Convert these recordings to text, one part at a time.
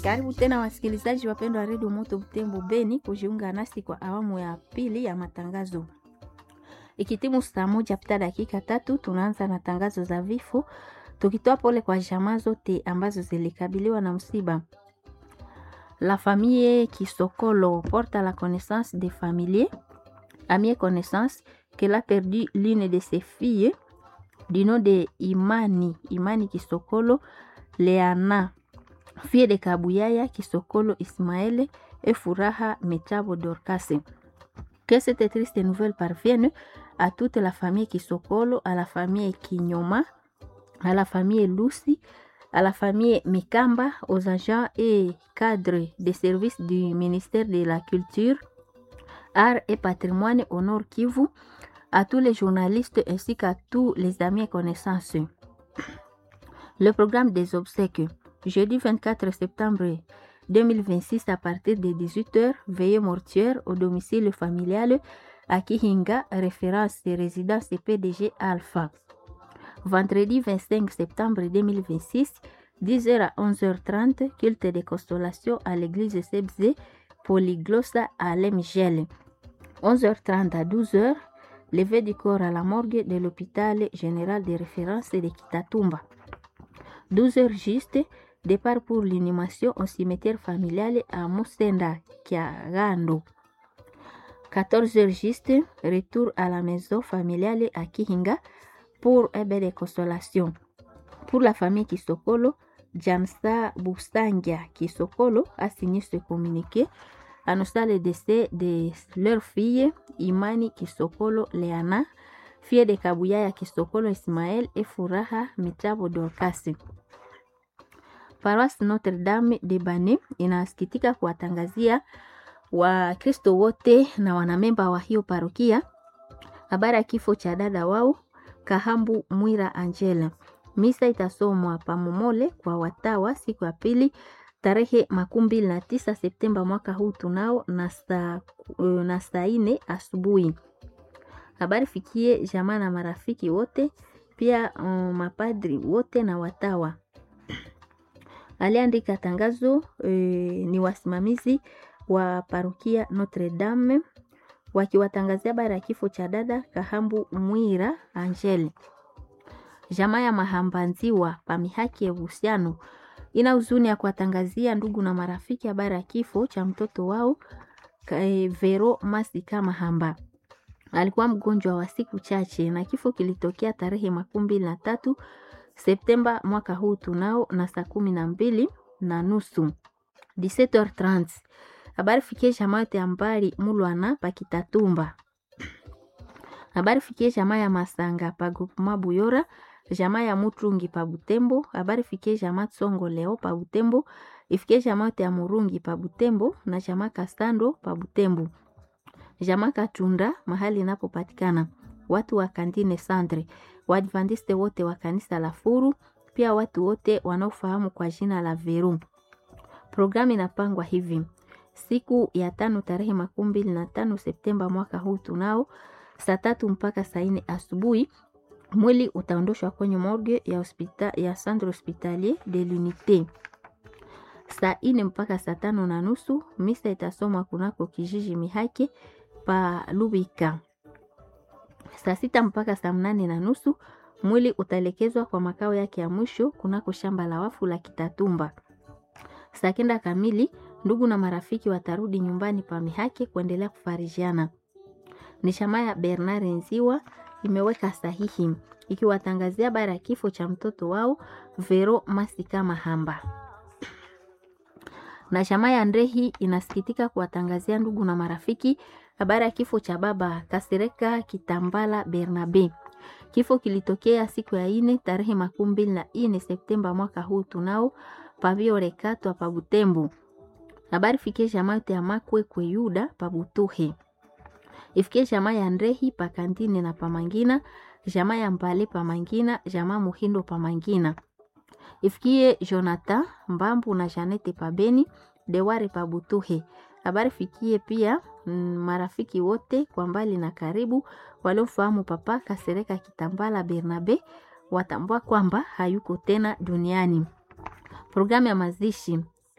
Karibu tena wasikilizaji wapendwa wa redio Moto Butembo Beni kujiunga nasi kwa awamu ya pili ya matangazo. Ikitimu saa moja pita dakika tatu, tunaanza na tangazo za vifo, tukitoa pole kwa jamaa zote ambazo zilikabiliwa na msiba. La famille Kisokolo porte à la connaissance des familiers, amis et connaissances, qu'elle a perdu l'une de ses filles du nom de Imani, Imani Kisokolo Leana, fille de Kabuyaya Kisokolo Ismaël et Furaha Metabo Dorcase. Que cette triste nouvelle parvienne à toute la famille Kisokolo, à la famille Kinyoma, à la famille Lucy, à la famille Mikamba, aux agents et cadres des services du ministère de la Culture, Arts et Patrimoine au Nord Kivu, à tous les journalistes ainsi qu'à tous les amis et connaissances. Le programme des obsèques, jeudi 24 septembre 2026 à partir de 18h, veillée mortuaire au domicile familial à Kihinga, référence résidence PDG Alpha. Vendredi 25 septembre 2026, 10h à 11h30, culte de consolation à l'église Sebze, Polyglossa à Lemgel. 11h30 à 12h, levé du corps à la morgue de l'hôpital général de référence de Kitatumba. 12h juste, départ pour l'inhumation au cimetière familial à Musenda, Kiagando. 14h juste, retour à la maison familiale à Kihinga pour un bain de consolation. Pour la famille Kisokolo, Jamsa Bustangia Kisokolo a signé ce communiqué annonçant le décès de leur fille Imani Kisokolo Leana, fille de Kabuyaya Kisokolo Ismaël et Furaha Mitabo Dorcas. Paroisse Notre-Dame de Bane inasikitika kuwatangazia Wakristo wote na wanamemba wa hiyo parokia habari ya kifo cha dada wao Kahambu Mwira Angela. Misa itasomwa Pamomole kwa watawa siku ya pili tarehe makumi mbili na tisa Septemba mwaka huu tunao na saa na saa ine asubuhi. Habari fikie jamaa na marafiki wote pia um, mapadri wote na watawa. Aliandika tangazo e, ni wasimamizi wa parokia Notre Dame wakiwatangazia habari ya kifo cha dada Kahambu Mwira Angel. Jamaa ya Mahambanziwa pamihaki ya uhusiano ina huzuni ya kuwatangazia ndugu na marafiki habari ya kifo cha mtoto wao Vero Masika Mahamba. Alikuwa mgonjwa wa siku chache na kifo kilitokea tarehe makumi mbili na tatu Septemba mwaka huu tunao na saa kumi na mbili na nusu 17h30. Habari fikie jamaa yote ya mbali Mulwana pakitatumba. Habari fikie jamaa ya Masanga pa groupement Buyora, jamaa ya Mutrungi pa Butembo, habari fikie jamaa Tsongo leo pa Butembo, ifikie jamaa yote ya Murungi pa Butembo na jamaa Kastando pa Butembo. Jamaa Katunda mahali inapopatikana. Watu wa Kandine Sandre, Waadventiste wote wa kanisa la Furu, pia watu wote wanaofahamu kwa jina la Veru. Programu inapangwa hivi: siku ya tano tarehe makumi mbili na tano Septemba mwaka huu tunao saa tatu mpaka saa nne asubuhi mwili utaondoshwa kwenye morgue ya hospita, ya centre hospitalier de l'unité. Saa nne mpaka saa tano na nusu misa itasomwa kunako kijiji Mihake pa Lubika. Saa sita mpaka saa mnane na nusu mwili utaelekezwa kwa makao yake ya mwisho kunako shamba la wafu la Kitatumba. Saa kenda kamili ndugu na marafiki watarudi nyumbani pa Mihake kuendelea kufarijiana. Ni shama ya Bernard Nziwa imeweka sahihi ikiwatangazia habari ya kifo cha mtoto wao Vero Masika Mahamba. Na shama ya Ndrehi inasikitika kuwatangazia ndugu na marafiki habari ya kifo cha baba Kasereka Kitambala Bernabe. Kifo kilitokea siku ya ine tarehe makumi mbili na ine Septemba mwaka huu tunao pavio rekatwa pa Butembo. Habari fikie jamaa yote ya Makwe kwe Yuda pa Butuhe. Ifikie jamaa ya Ndrehi pa Kantine na pa Mangina, jamaa ya Mbale pa Mangina, jamaa Muhindo pa Mangina. Ifikie Jonathan Mbambu na Janete pa Beni, Deware pa Butuhe. Habari fikie pia mm, marafiki wote kwa mbali na karibu waliofahamu papa Kasereka Kitambala Bernabe watambua kwamba hayuko tena duniani. Programu ya mazishi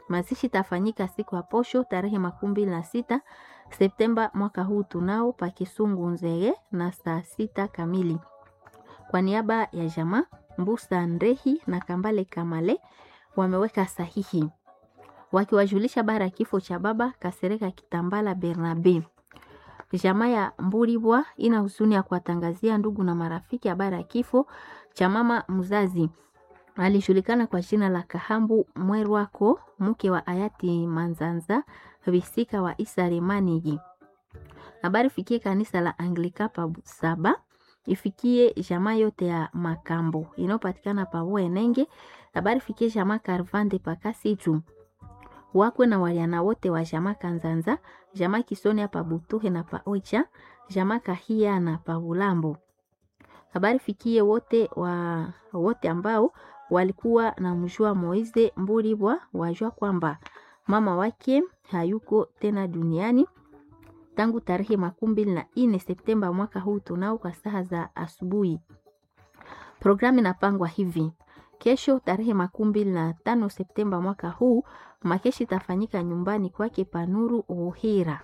Mazishi itafanyika siku ya posho tarehe makumi mbili na sita Septemba mwaka huu tunao pa Kisungu Nzeye na saa sita kamili. Kwa niaba ya jamaa Mbusa Ndehi na Kambale Kamale wameweka sahihi wakiwajulisha bara ya kifo cha baba Kasereka Kitambala Bernabe. Jamaa ya Mburibwa ina huzuni ya kuwatangazia ndugu na marafiki habari ya kifo cha mama mzazi alijulikana kwa jina la Kahambu Mwerwako, mke wa hayati Manzanza Visika wa Isaremaniji. Habari fikie kanisa la Anglika pa Saba, ifikie jamaa yote ya Makambo inayopatikana pa Wenenge. Habari fikie jamaa Karvande pa Kasitu wakwe na waliana wote wa jamaa Kanzanza, jamaa Kisoni pa Butuhe na pa Oicha, jamaa Kahia na pa Bulambo. Habari fikie wote wa wote ambao walikuwa na mjua Moize Mburibwa wajua kwamba mama wake hayuko tena duniani tangu tarehe makumi mbili na nne Septemba mwaka huu tunao kwa saa za asubuhi. Programu inapangwa hivi: kesho tarehe makumi mbili na tano Septemba mwaka huu makeshi itafanyika nyumbani kwake Panuru Uhira,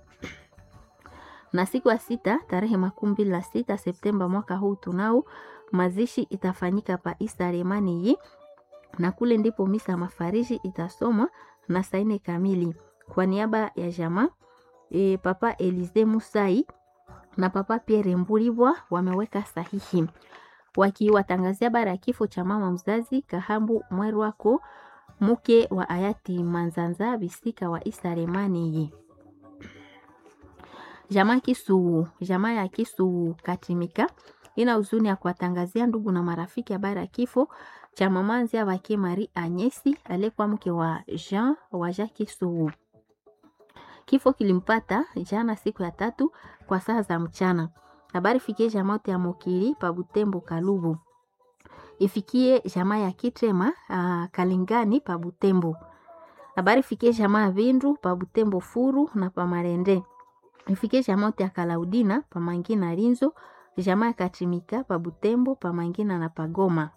na siku ya sita tarehe makumi mbili na sita Septemba mwaka huu tunao mazishi itafanyika pa Isaremani yi na kule ndipo misa mafariji itasomwa na saine kamili kwa niaba ya jamaa e, papa Elize Musai na papa Pierre Mburibwa wameweka sahihi wakiwatangazia bara ya kifo cha mama mzazi Kahambu Mwerwako mke wa hayati Manzanza Bisika wa Isaremani yi jamaa Kisugu, jamaa ya Kisugu Katimika ina huzuni ya kuwatangazia ndugu na marafiki habari ya kifo cha mama Nzia wake Marie Anyesi aliyekuwa mke wa Jean wa Jacques Sugu. Kifo kilimpata jana siku ya tatu kwa saa za mchana. Habari fikie jamaa ya Mokiri pa Butembo Kalubu, ifikie jamaa ya Kitrema uh, Kalingani pa Butembo. Habari fikie jamaa ya Vindu pa Butembo Furu na pa Marende, ifikie jamaa ya Kalaudina pa Mangina Rinzo jamaa ya Katimika pa Butembo pa Mangina na Pagoma.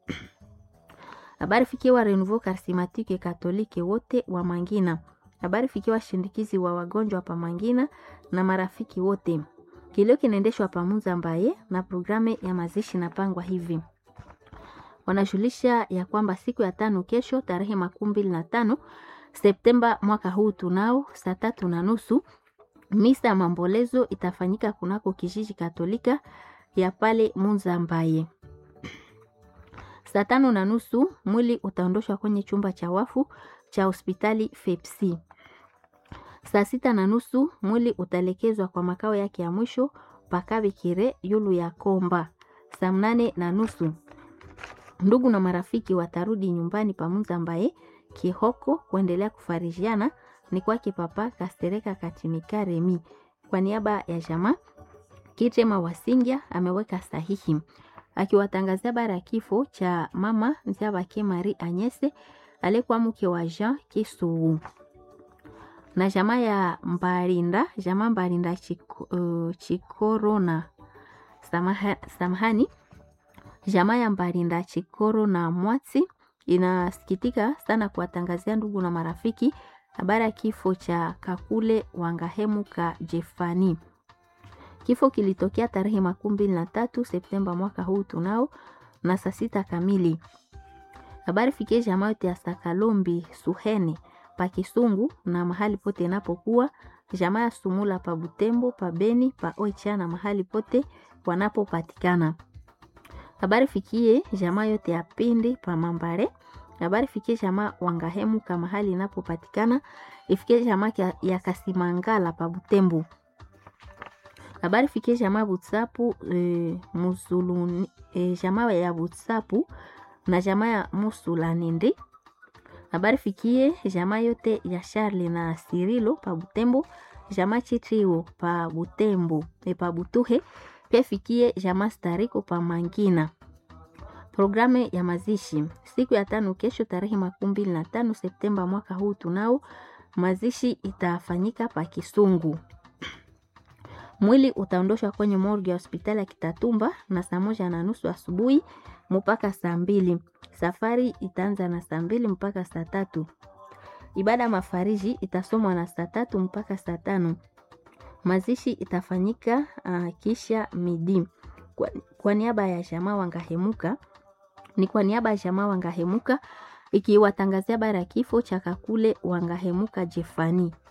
Habari fikiwa Renouveau Charismatique Katolike wote wa Mangina. Habari fikiwa shindikizi wa wagonjwa pa Mangina na marafiki wote. Kilio kinaendeshwa pa Munza Mbaye na programu ya mazishi napangwa hivi. Wanajulisha ya kwamba siku ya tano kesho tarehe makumi mbili na tano Septemba mwaka huu tunao saa tatu na nusu misa ya mambolezo itafanyika kunako kijiji Katolika ya pale Munza Mbaye. Saa tano na nusu mwili utaondoshwa kwenye chumba cha wafu cha hospitali Fepsi. Saa sita na nusu mwili utalekezwa kwa makao yake ya mwisho Pakabikire yulu ya Komba. Saa mnane na nusu ndugu na marafiki watarudi nyumbani pa Munza Mbaye Kihoko kuendelea kufarijiana ni kwake Papa Kastereka Katimika Remi. Kwa niaba ya jamaa Kitema Wasingya ameweka sahihi akiwatangazia bara ya kifo cha mama Nziabake Marie Anyese aliyekuwa mke wa Jean Kisugu na jamaa ya Mbarinda, jamaa Mbarinda Chiko, uh, Chikorona Samaha, samahani jamaa ya Mbarinda Chikoro na Mwatsi inasikitika sana kuwatangazia ndugu na marafiki habari ya kifo cha Kakule Wangahemu ka Jefani. Kifo kilitokea tarehe makumi mbili na tatu Septemba mwaka huu tunao na saa sita kamili. Habari fikie jamaa yote ya Sakalombi Suhene pa Kisungu na mahali pote inapokuwa jamaa ya Sumula pa Butembo pa Beni pa Oicha na mahali pote wanapopatikana. Habari fikie jamaa yote ya Pindi pa Mambare. Habari fikie jamaa Wangahemu ka mahali inapopatikana. Ifikie jamaa ya Kasimangala pa Butembo. Habari fikie jamaa Butsapu e, Musuluni e, jamaa ya Butsapu na jamaa ya Musulanindi. Habari fikie jamaa yote ya Charles na Sirilo pa Butembo, jamaa Chitrio pa Butembo e pa Butuhe, pia fikie jamaa Stariko pa Mangina. Programu ya mazishi siku ya tano kesho, tarehe makumi mbili na tano Septemba mwaka huu tunao mazishi itafanyika pa Kisungu. Mwili utaondoshwa kwenye morgue ya hospitali ya Kitatumba na saa moja na nusu asubuhi mpaka saa mbili. Safari itaanza na saa mbili mpaka saa tatu. Ibada ya mafariji itasomwa na saa tatu mpaka saa tano. Mazishi itafanyika uh, kisha midi. Kwa, kwa niaba ya jamaa Wangahemuka ni kwa niaba ya jamaa Wangahemuka ikiwatangazia habari ya kifo cha Kakule Wangahemuka Jefani.